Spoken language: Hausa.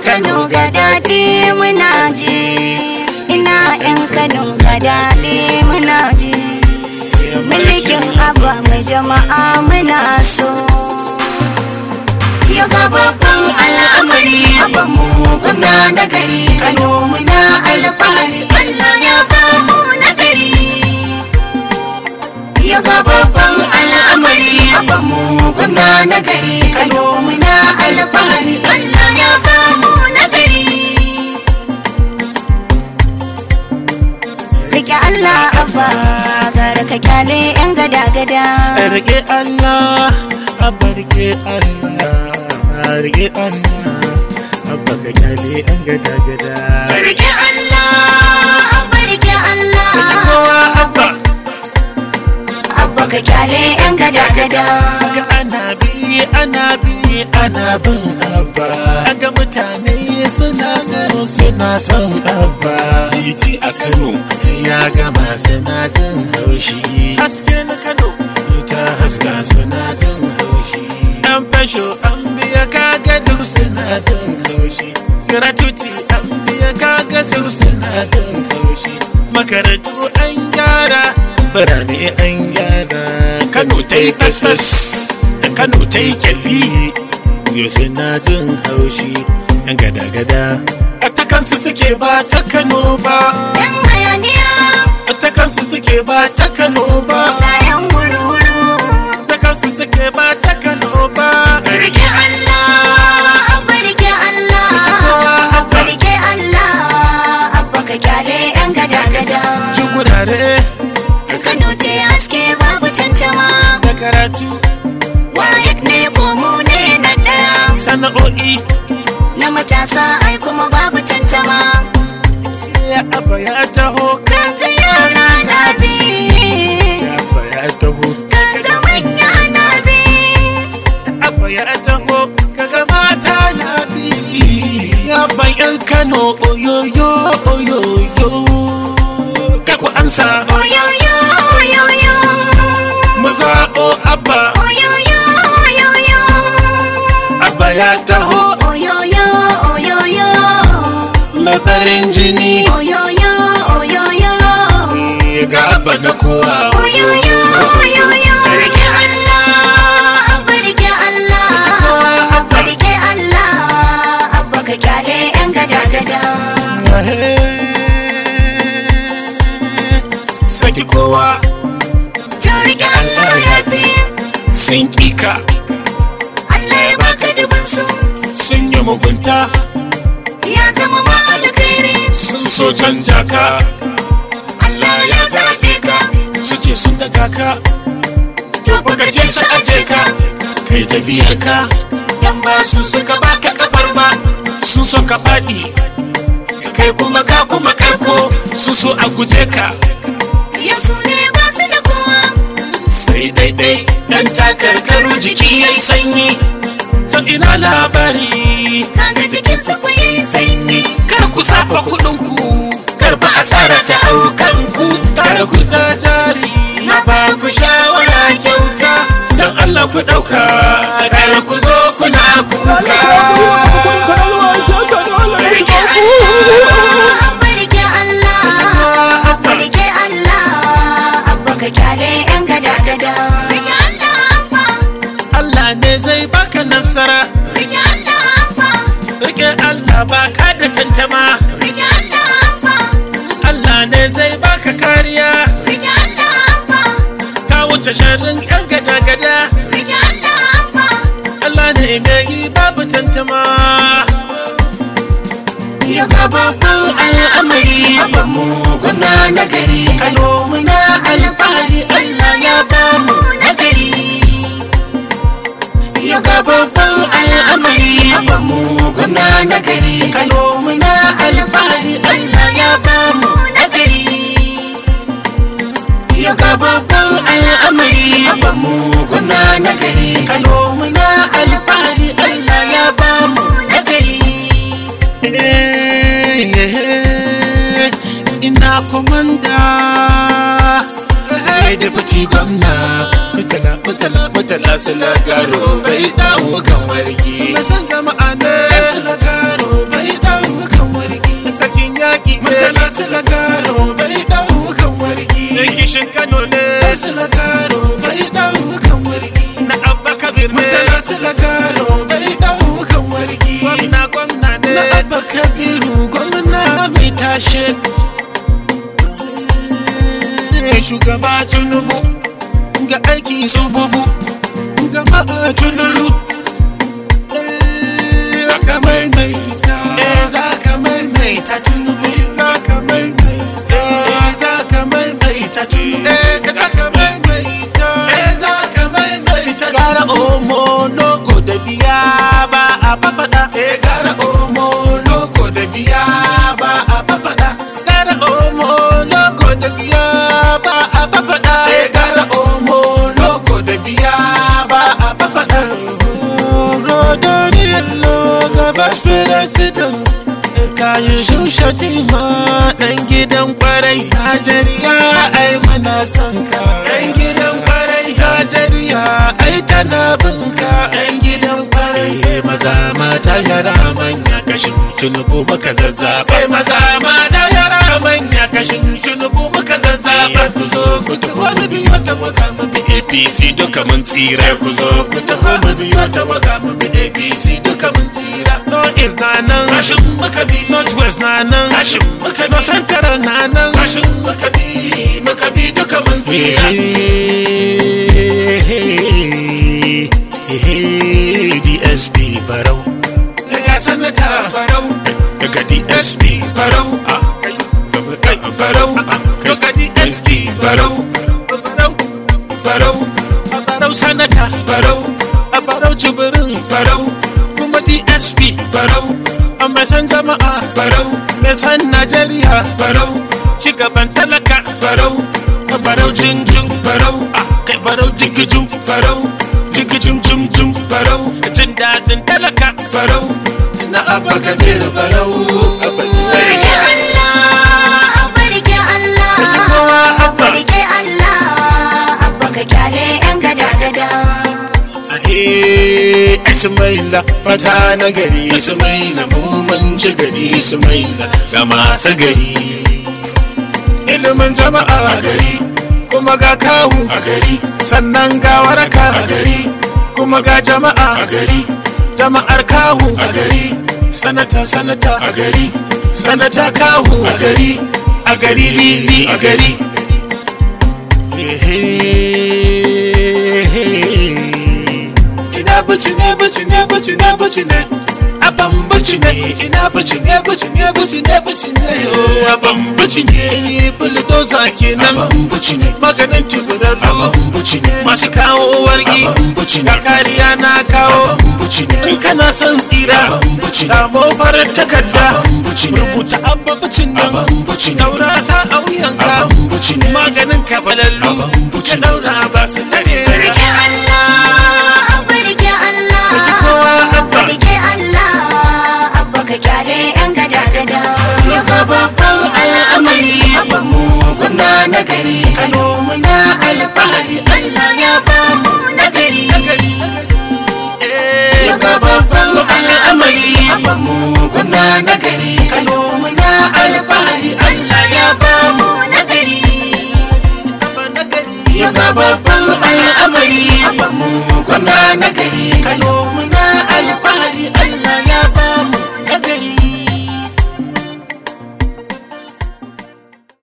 Kano ga daɗi muna ji ina yan Kano ga daɗi muna ji mulkin abba mai jama'a muna so ya ga babban al'amari abban mu gwamna na gari Kano muna alfahari Allah ya ba mu na gari ya ga babban al'amari abban mu gwamna na gari Kano muna alfahari Allah ya ba mu na gari Rike Allah abba gara ka kyale yan gada gada Rike Allah, abba rike Allah, rike Allah, abba ka kyale an gada gada. Rike Allah abba rike Allah Kowa abba, abba ka kyale yan gada gada ga ana bi, ana bi, ana bin abba. Aga mutane suna so, suna son abba. Titi a Kano, ya gama suna jin haushi. Haske na Kano, ta haska suna jin haushi. An fasho, an biya kaga duk suna jin haushi. Gratuity an biya kaga duk suna jin haushi. Makarantu an gyara, birane an gyara. Kano ta yi fasfas, Kano ta yi kyalli. Yau suna jin haushi, yan gada-gada. A ta kansu suke ba ta Kano ba. yan hayaniya A ta kansu suke ba ta Kano ba. ga yan wuru-wuru Ta kansu suke ba ta Kano ba. Rike Allah, abba rike Allah, abba rike Allah, abba ka kyale yan gada-gada. Jugurare Kano ce haske babu tantama, da karatu wayek ne ko mu ne na ɗaya. sana'o'i Na matasa ai kuma babu tantama, ya aba ya taho kaga yara na bi, ya aba ya taho kaga manya na bi. aba ya taho kaga mata na bi ya ban yan Kano oyoyo oyoyo kai ku ansa Oyoyo, oyoyo, mu zaɓo abba oyoyo, oyoyo, abba ya taho oyoyo, oyoyo. mai farin jini Oyoyo, oyoyo, ga abba na kowa oyoyo, oyoyo. Rike Allah, abba rike Allah, abba rike Allah, abba ka kyale yan gada-gada. Saki kowa To rike Allah ya fi, sun kika Allah ya baka dubin su, sun yi mugunta ya zama ma alkhairi. sun so canja ka Allah ya zaɓe ka, su ce sun daga ka to baka ce su aje ka. kai tafiyar ka Dan ba su suka baka kafar ba, sun so ka faɗi kai kuma ka kuma karko su so a guje ka yau su ne ba su da kowa. sai daidai dan takarkaru jiki yayi sanyi to ina labari Kaga cikin su ku yi sanyi. kar ku saba kuɗin ku kar ba asara ta hau kanku kar ku ja jari Na ba ku shawara kyauta. don Allah ku ɗauka kar ku zo kuna kuka Rike Allah, abba rike Allah, abba rike Allah, abba ka kyale yan gada-gada. Rike Allah, abba, Allah ne zai baka nasara rike Allah, abba, rike Allah baka da tantama rike Allah, abba, Allah ne zai baka kariya rike Allah, abba, ka wuce sharrin yan gada-gada rike Allah, abba. Allah ne mai yi babu tantama Ya ga babban al'amari abban mu gwamna na gari Kano muna alfahari Allah ya ba mu na gari Ya ga babban al'amari abban mu gwamna na gari Kano muna alfahari Allah ya ba mu na gari Ya ga babban al'amari abban mu gwamna na gari Kano muna alfahari Allah ya ba mu na gari ina komanda ya deputy gwamna mutala mutala mutala sila garo bai dawo kan wargi na san jama'a ne sila garo bai sila karo bai daukan wargi Dan kishin Kano ne sila karo bai daukan wargi na Abba Kabir ne mutala sila karo bai daukan wargi Gwamna gwamna ne na abba kabiru gwamna mai tashe shugaba tunubu ga aiki zububu jama'a tunulu za ka maimaita za ka maimaita tunubu za ka maimaita za ka maimaita tunubu za ka maimaita za ka maimaita gara omo loko da biya ba a fafaɗa gara omo loko da biya ba a fafaɗa gara omo loko da biya ba a fafaɗa gara omo loko da biya ba a fafaɗa rodoniyallo gabas president kayi shushe tima ɗan gidan kwarai Najeriya ai mana son ka ɗan gidan kwarai Najeriya ai tana bin ka ɗan gidan kwarai maza mata yara manya kashin tunubu muka zazzaba maza mata yara manya kashin tunubu muka zazzaba ku zo ku taho mu biyo ta waka mu bi APC duka mun tsira ku zo ku taho mu biyo ta waka mu bi APC duka mun tsira no is na nan kashin muka bi north west na nan kashin muka bi no central na nan kashin muka bi muka bi duka mun tsira DSP Barau daga sanata Barau daga DSP Barau a kai Barau daga DSP Barau Barau Barau Barau sanata Barau a Barau jibirin Barau kuma DSP Barau a mai san jama'a Barau mai san Najeriya Barau cigaban talaka Barau a Barau jinjin Barau a kai Barau jigijin Barau jigijin jim jim Barau jin dajin talaka Barau na abba kabir Barau Rike Allah, abba rike Allah, abba rike Allah, abba ka kyale 'yan gada-gada. Ahe, Ismaila mata na gari Ismaila mu mun ci gari Ismaila ga masu gari ilimin jama'a a gari kuma ga kawu a gari sannan ga waraka a gari kuma ga jama'a a gari jama'ar kawu a gari sanata sanata a gari sanata kawu a gari a gari lili a gari ina baci ne baci ne baci ne baci ne aban baci ne ina baci ne baci ne baci ne baci ne oh aban baci ne bulldozer kenan aban baci ne maganin tuburarru aban baci ne masu kawo wargi aban baci ne kariya na kawo aban baci ne in kana son tsira aban baci ne kamo farar takarda aban baci ne rubuta abba bacin nan aban baci ne daura sa a wuyanka aban baci ne maganin kafalallu aban baci ne daura ba su tare Rike Allah, abba rike Allah, abba rike Allah, abba ka kyale 'yan gada-gada. Ya ga babban al'amari, abba mu gwamna na gari, Kano muna alfahari, Allah ya ba mu nagari. Ya ga babban al'amari, abba mu gwamna na gari, Kano muna alfahari, Allah ya ba mu nagari. ya ga babban al'amari mu gwamna na gari kano